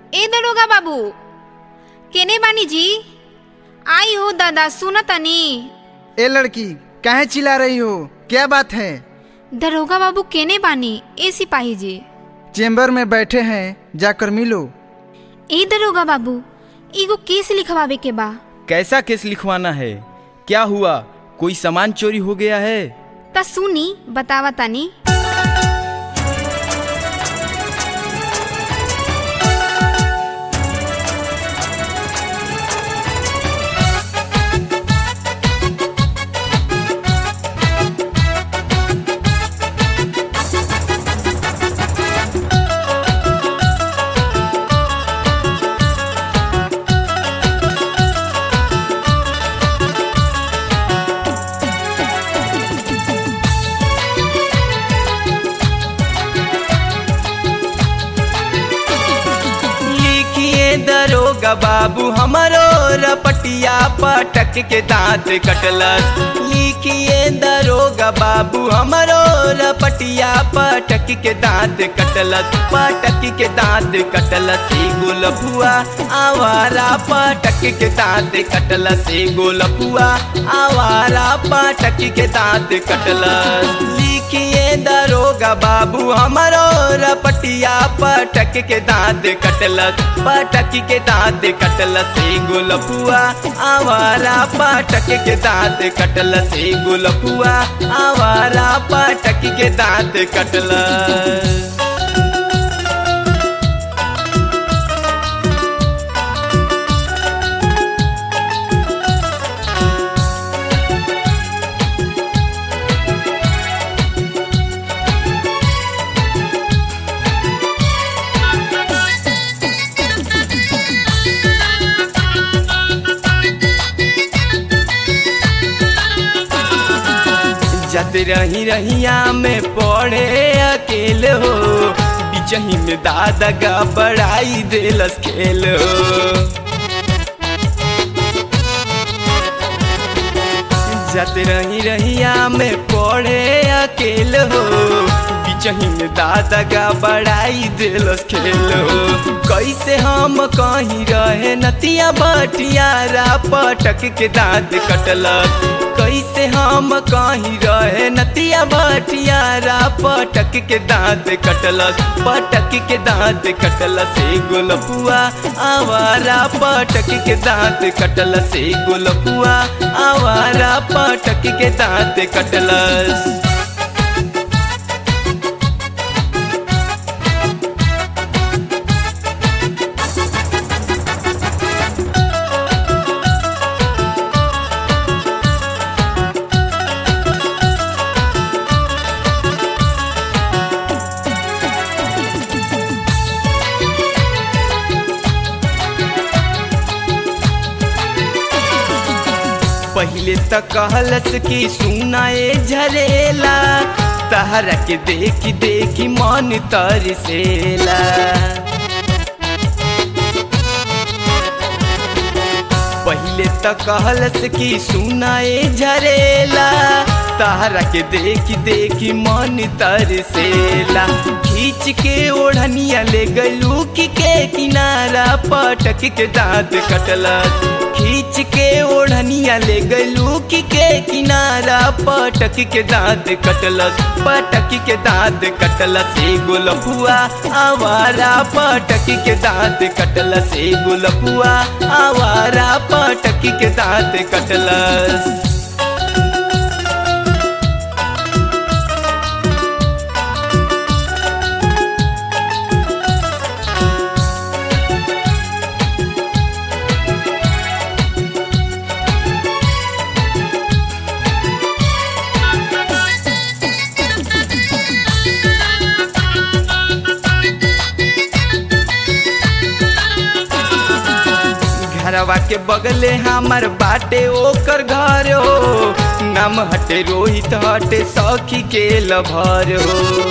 ए दरोगा बाबू केने बानी जी आई हो दादा सुन तनी ए लड़की काहे चिल्ला रही हो क्या बात है दरोगा बाबू केने बानी ए सिपाही जी चेम्बर में बैठे हैं जाकर मिलो ए दरोगा बाबू एगो केस लिखवावे के बा कैसा केस लिखवाना है क्या हुआ कोई सामान चोरी हो गया है ता सुनी बतावा तनी लिखिए दरोगा बाबू हमारो रपटिया पटक के दांत कटलस लिखिए दरोगा बाबू हमारो रपटिया पटक के दांत कटलस पटक के दांत कटलस एगो लफुआ आवारा पटक के दांत कटलस एगो लफुआ आवारा पटक के दांत कटलस लिखिए दरोगा बाबू हमारो रपटिया पटक के दांत कटलस पटक के दांत कटलस एगो लफुआ आवारा पटक के दांत कटलस एगो लफुआ आवारा पटक के दांत कटलस जत रही रहिया में पड़े अकेले हो बिचही में दादा का बड़ाई देलस खेल हो जत रही रहिया में पड़े अकेले हो बिचही में दादा का बड़ाई देलस खेल हो कैसे हम कहीं रहे नतिया बटियारा पटक के दांत कटलस कैसे हम कहीं रहे नतिया बटियारा पटक के दांत कटलस पटक के दांत कटलस एगो लपुआ आवारा पटक के दांत कटलस एगो लपुआ आवारा पटक के दांत कटलस पहले त कहलस कि सुनाए झरेला तहरा के देखी देखी मन तरसेला पहले त कहलस कि सुनाए झरेला तहरा के देखी देखी मन तरसेला खींच के ओढ़निया ले गलू की के किनारा पटक के दांत कटलस खींच के ओढ़निया ले गलू की के किनारा पटक के दांत कटलस पटक के दांत कटलस एगो लफुआ आवारा पटक के दांत कटलस एगो लफुआ आवारा पटक के दांत कटलस घरवा के बगले हमर बाटे ओकर घर हो नाम हटे रोहित हटे सखी के लभर हो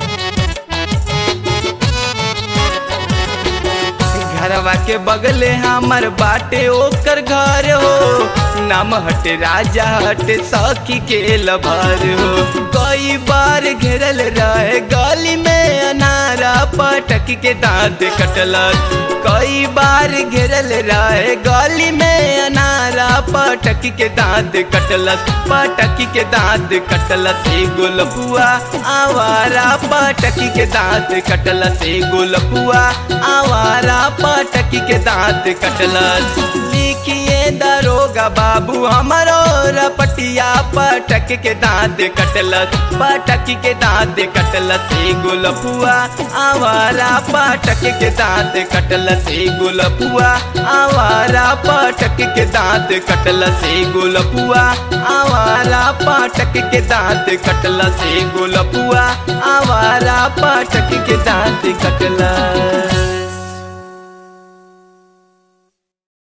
घरवा के बगले हमर बाटे ओकर घर हो नाम हटे राजा हटे सखी के लभर हो कई बार घेरल रहे गली में अनारा पटक के दांत कटलक कई बार घेरल रहे गली में अनारा पटक के दांत कटलस पटक के दांत कटलस एगो लपुआ आवारा पटक के दांत कटलस एगो लपुआ आवारा पटक के दांत कटलस लिखिए दरोगा बाबू हमारो रपटिया पटक के दांत कटलस पटक के दांत कटलस एगो लपुआ आवारा पटक के दांत कटलस एगो लपुआ आवारा पटक के दांत कटलस एगो लपुआ आवारा पटक के दांत कटलस एगो लपुआ आवारा पटक के दांत कटलस